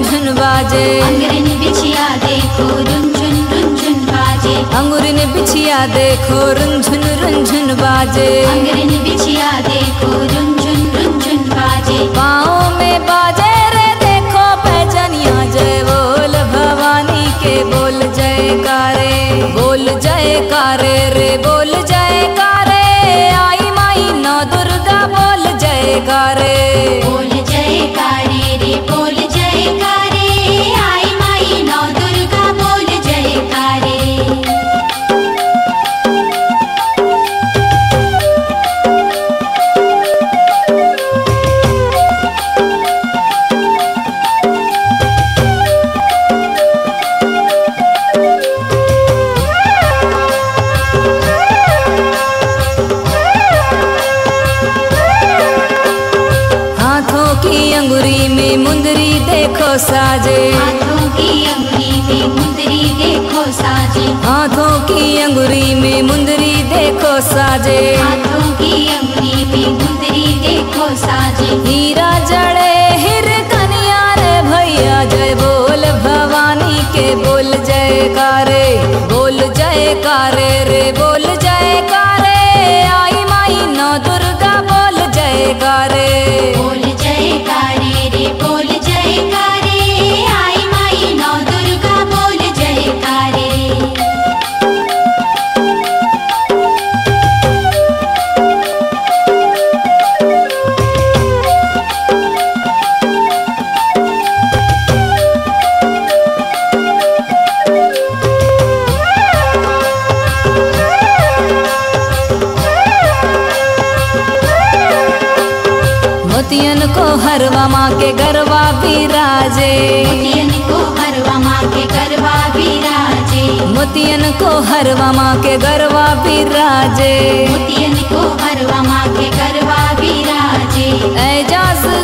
रुंझुन बाजे अंगरन बिछिया देखो रुंझुन रुंझुन बाजे अंगुरन बिछिया देखो रुंझुन रुंझुन बाजे अंगरन बिछिया देखो रुंझुन रुंझुन बाजे पाँव में बाजे रे देखो पैजनिया जय बोल भवानी के बोल जयकारे बोल जयकारे रे बोल जयकारे आई माई नौ दुर्गा बोल जयकारे बोल जयकारे रे बोल जयकारे आई माई नौ दुर्गा बोल जयकारे हाथों की अंगुरी में मुंदरी देखो साजे हाथों की अंगुली में मुंदरी देखो साजे हाथों की अंगुरी में मुंदरी देखो साजे हाथों की अंगुली में मुंदरी देखो साजे हीरा जड़े हिर कनिया रे भैया जय बोल भवानी के बोल जयकारे बोल जयकारे रे बोल जयकारे आई माई नौ दुर्गा बोल जयकारे बोल जयकारे रे बोल जयकारे आई माई नौ दुर्गा बोल जयकारे मोतियन को हरवा माँ के गरबा बिराजे मोतियन को हरवा माँ के गरबा विराजे मोतियन को हरवा माँ के गरबा बिराजे मोतियन को हरवा माँ के गरबा विराजे एजाज